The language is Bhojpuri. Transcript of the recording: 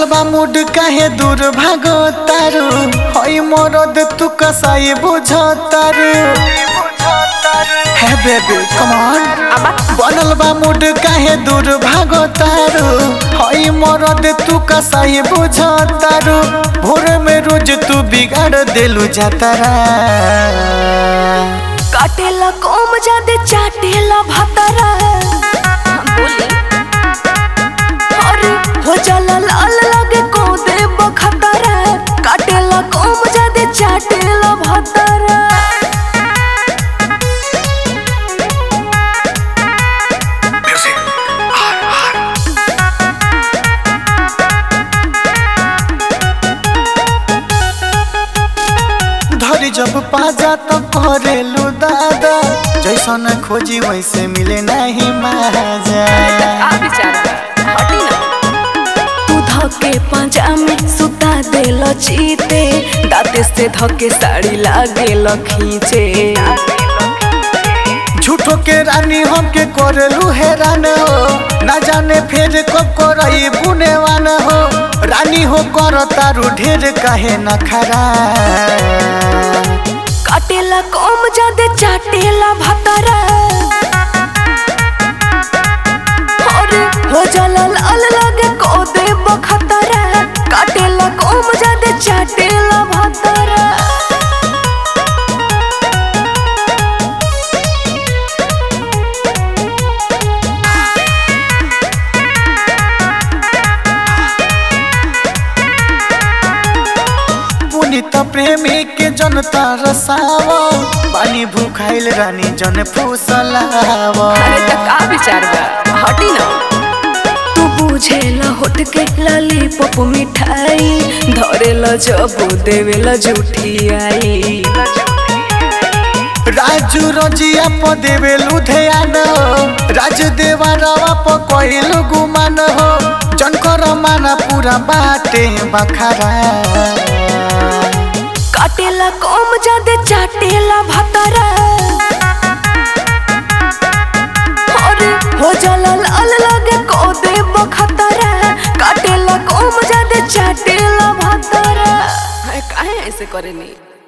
बनल बा मूड काहे दूर भागो तारू हई मरद तू कसाई बुझो तारू हे बेबी कम ऑन बनल बा मूड काहे दूर भागो तारू हई मरद तू कसाई बुझो तारू भोर में रोज तू बिगाड़ देलू जातारा काटेला कोम जादे चाटेला भातारा बोली अरे हो जाला लाल लगे को दे बखतारा काटेला कोम जादे चाटेला भातारा धरी जब पाजा तो करेलू दादा जैसन खोजी वैसे मिले नहीं माजा तू धके पंजा में सुता देल चीते दाते से धके साड़ी लागेल खींचे झूठो के रानी हमके करेलू हैरान हो ना जाने फिर कब करई बुनेवान हो रानी हो कर तारू ढेर कहे न खरा काटेला कोम जादे चाटेला भातारा अरे हो जाला लाल लगे को दे बखतारा काटेला कोम जादे चाटेला भातारा पुनित प्रेमी के जनता रसावा पानी भूखाइल रानी जन फूसलावा अरे त का विचार बा हटी ना तू बुझेला होठ के लाली पप मिठाई धरेला जब देवेला झूठी आई राजू रजिया प देवे लुधियान हो राज देवरवा प कहिलु गुमान हो जनकर माना पूरा बाटे बखरा काटेला कोम जादे चाटेला भातारा अरे हो जाला लाल लगे को दे बखतारा काटेला कोम जादे चाटेला भातारा काहे ऐसे करेनी